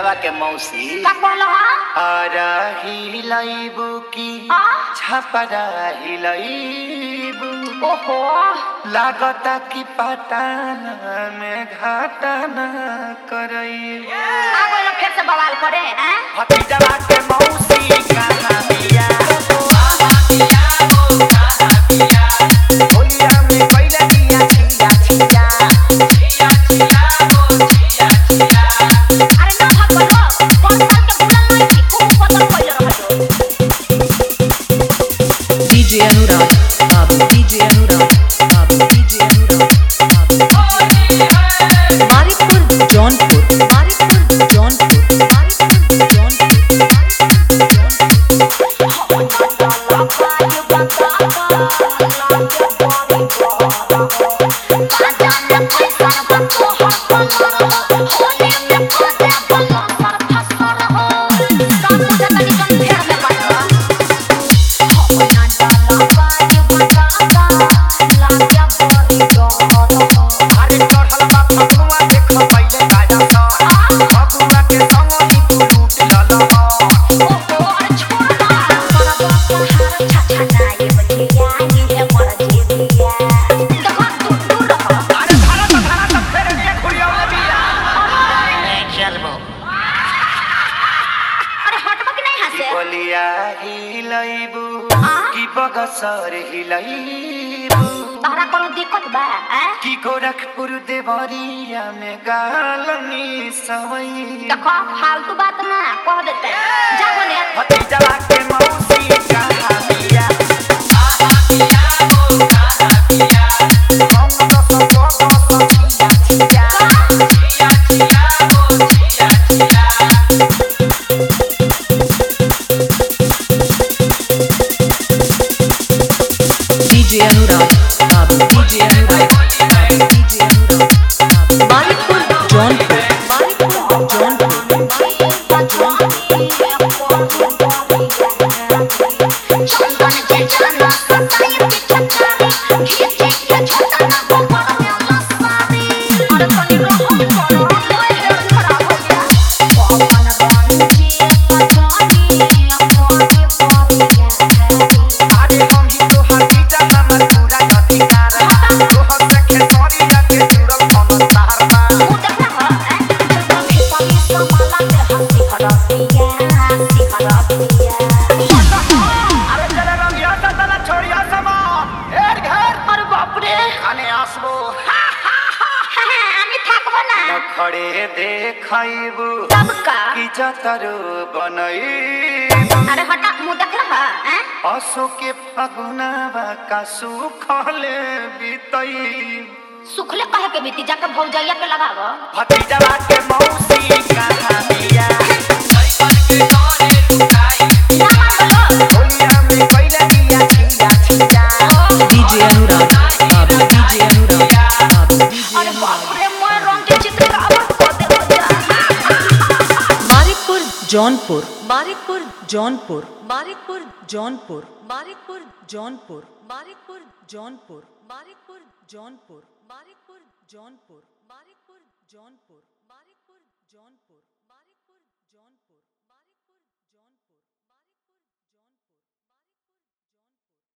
फतीजवा के मौसी का कहलो हा आरा हिलैबू की आ? छपरा हिलैबू ओहो लागता कि पटाना में घाटाना करई आ गइल फिर से बवाल करे हैं भतीजवा के मौसी कहाँ बिया होलिया में कैला दिया छिया छिया अरे ना भाग बोलो कौन साल के बुला नहीं थी खूब पतन कइले रहलो DJ Anurag, Babu, DJ Anurag, Babu, DJ Anurag, Babu. Maripur, Jaunpur, Maripur, Jaunpur, Maripur, Jaunpur, Maripur, Jaunpur. अरे चढ़ल बा फगुआ देख पहिले गाजा सा फगुआ के संग ही तू लूट लल अरे धारा तो धारा तो फेर के खुलियावले बिया चलबो अरे हटबो कि नहीं हंसे बोलिया हिलैबू आ? की बगसर हिलैबू तहरा कोनो दिक्कत बा हैं की गोरखपुर देवरिया में गालनी सवई देखो फालतू बात ना कह देते जा बोले भतीजवा के मौसी कहाँ बिया हम दस दस छिया छिया DJ Anurag, Babu, DJ Anurag, Babu, DJ Anurag, Babu. Maripur, Jaunpur, Maripur, Jaunpur, अरे हम ही तोहर जीजा हमर पूरा अधिकार बा तोहर से खेतरी जाके जुड़ल हम तार बा अरे चले रंगिया सा तला छोड़िया समान हेर घर अरे बाप रे खाने आसबो আমি থাকবো না नखड़े देखैबू तब का की जतरो बनई अरे हटा मुंह देख रहा है असो के फगुनावा का सुखले बीतई सुखले कहे के बीती जाके भौजैया के लगावो भतीजवा के मौसी कहाँ बिया ना बोलो होलिया में कैला दिया छिया छिया DJ Anurag, Babu, DJ Anurag, Babu, DJ अरे Anurag. बाप रे मैं रंग के चित्र का आवाज कर दे हो जा Maripur, Jaunpur, Maripur, Jaunpur, Maripur, Jaunpur, Maripur, Jaunpur, Maripur, Jaunpur, Maripur, Jaunpur, Maripur, Jaunpur, Maripur, Jaunpur, Maripur, Jaunpur.